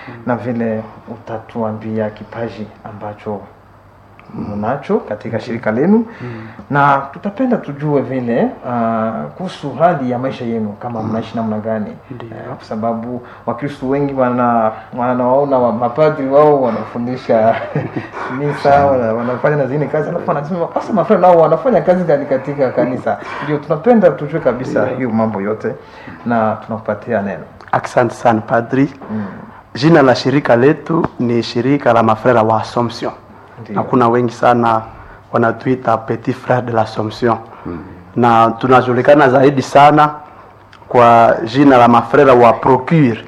na vile utatuambia kipaji ambacho mnacho katika shirika lenu na tutapenda tujue vile uh, kuhusu hali ya maisha yenu kama mnaishi namna gani Ndiyo. Eh, kwa sababu wakristo wengi wana wanawaona wa, mapadri wao wanafundisha misa wana, wanafanya na zingine kazi alafu wanasema sasa mafrenda nao wanafanya kazi gani katika kanisa ndio tunapenda tujue kabisa hiyo mambo yote na tunakupatia neno Asante sana padri. Jina la shirika letu ni shirika la mafrera wa Assumption, Ndiyo. na kuna wengi sana wanatuita petit frere de l'Assomption na tunajulikana zaidi sana kwa jina la mafrera wa Procure,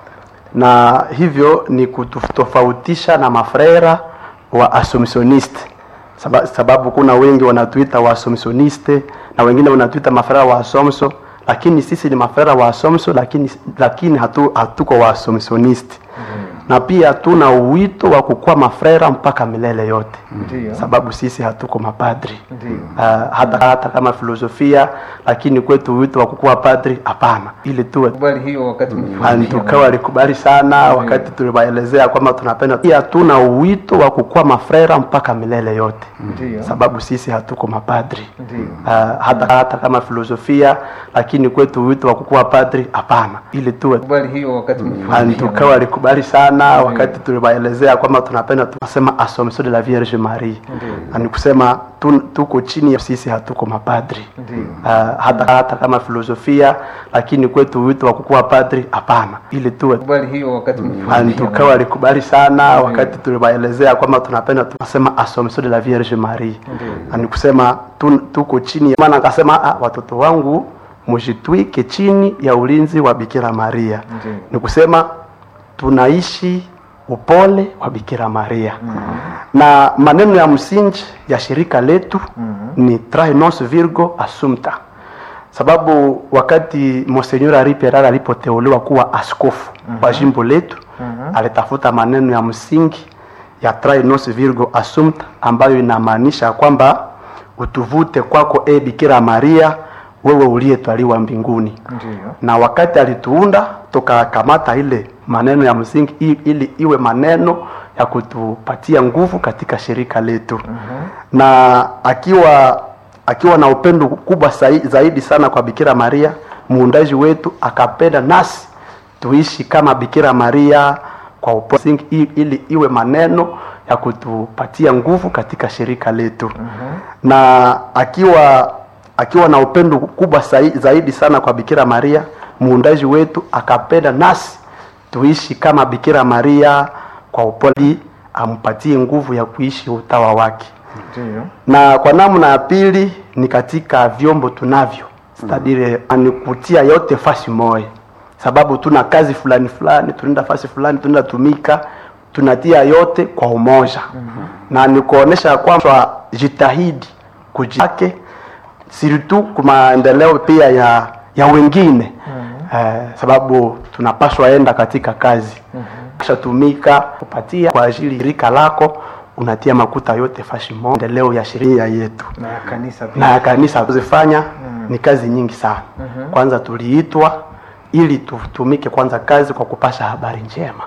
na hivyo ni kutofautisha na mafrera wa Assumptioniste Saba, sababu kuna wengi wanatuita wa Assumptioniste na wengine wanatuita mafrera wa Assumption, lakini sisi ni mafrera wa Assumption, lakini lakini hatu, hatuko wa Assumptioniste na pia tuna uwito wa kukuwa mafrera mpaka milele yote Ndiyo. sababu sisi hatuko mapadri Ndiyo. uh, hata, hata kama filosofia lakini kwetu wito wa kukuwa padri hapana ili tuwe kubali hiyo wakati antuka walikubali sana wakati tuliwaelezea kwamba tunapenda pia tuna uwito wa kukuwa mafrera mpaka milele yote Ndiyo. sababu sisi hatuko mapadri Ndiyo. uh, hata, hata kama filosofia lakini kwetu wito wa kukuwa padri hapana ili tuwe kubali hiyo wakati antuka walikubali sana wakati tuliwaelezea kwamba tunapenda tunasema Assomption de la Vierge Marie na ni kusema tu, tuko chini ya sisi hatuko mapadri Ndiyo. uh, hata, hata kama filosofia lakini kwetu wito wa kukuwa padri hapana ili tuwe kubali hiyo wakati antuka walikubali sana wakati tuliwaelezea kwamba tunapenda tunasema Assomption de la Vierge Marie na ni kusema tu, tuko chini ya maana akasema ah, watoto wangu mujitwike chini ya ulinzi wa Bikira Maria Ndiyo. ni kusema tunaishi upole wa Bikira Maria na maneno ya msingi ya shirika letu ni trae nos virgo assumpta sababu wakati Monsignor Henri Pereira alipoteuliwa kuwa askofu wa jimbo letu alitafuta maneno ya msingi ya trae nos virgo assumpta ambayo inamaanisha kwamba utuvute kwako e Bikira Maria wewe uliyetwaliwa mbinguni Ndiyo. na wakati alituunda tukakamata ile maneno ya msingi i- ili iwe maneno ya kutupatia nguvu katika shirika letu na akiwa akiwa na upendo kubwa sai- zaidi sana kwa Bikira Maria muundaji wetu akapenda nasi tuishi kama Bikira Maria kwa upole msingi i- ili iwe maneno ya kutupatia nguvu katika shirika letu na akiwa akiwa na upendo kubwa sai- zaidi sana kwa Bikira Maria muundaji wetu akapenda nasi tuishi kama Bikira Maria kwa upole ampatie nguvu ya kuishi utawa wake Ndiyo. na kwa namna ya pili ni katika vyombo tunavyo stadire ni kutia yote fasi moja sababu tuna kazi fulani fulani tunaenda fasi fulani tunaenda tumika tunatia yote kwa umoja na ni kuonesha kwamba jitahidi kujake siritu kwa maendeleo pia ya ya wengine eh, sababu tunapaswa enda katika kazi kisha tumika kupatia kwa ajili ya rika lako unatia makuta yote fashi moja endeleo ya sheria yetu na kanisa pia na ya kanisa kuzifanya ni kazi nyingi sana kwanza tuliitwa ili tutumike kwanza kazi kwa kupasha habari njema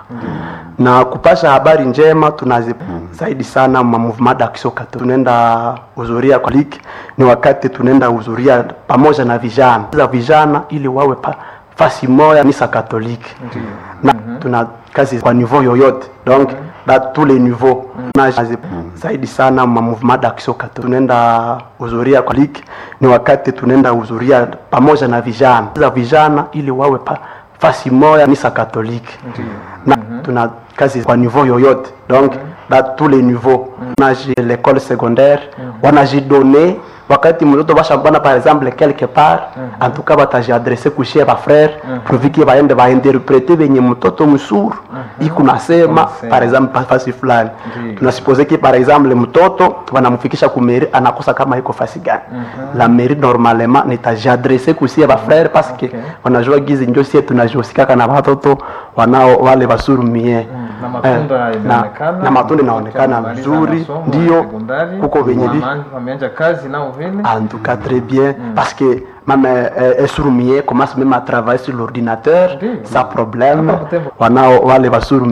na kupasha habari njema tunazi zaidi sana ma movement d'action catholique tunaenda uzuria kwa liki ni wakati tunaenda uzuria pamoja na vijana za vijana ili wawe pa, fasi moja kanisa katoliki na tuna kazi kwa niveau yoyote donc da tous les niveaux na zaidi sana ma mouvement d'action catholique tunaenda uzuria kwa liki ni wakati tunaenda uzuria pamoja na vijana za vijana ili wawe pa, fasi moja kanisa katoliki na tuna kazi kwa niveau yoyote donc da tous les niveaux na l'école secondaire wanajidone wakati mtoto bashambana par exemple quelque part en tout cas batajiadresse kushie ba frère proviki baende bainterprete benye mtoto msuru iko nasema Unasema. par exemple fasi fulani Ndiyo. tunasupose ki par exemple mtoto wanamfikisha ku mairie anakosa kama iko fasi gani la mairie normalement nitajiadresse kushie ba frère parce que Okay. wanajua gizi ndio sie tunajosikaka na watoto wanao wale basurumie na matunda Eh, inaonekana na, na matunda inaonekana wamemaliza vizuri masomo ya ndio sekondari, kuko venye vi wama- wameanza kazi nao vile en tout cas très bien parce que même euh, Esurumie commence même à travailler sur l'ordinateur Ndiyo. sans problème Hapa Butembo. wanao wale basuru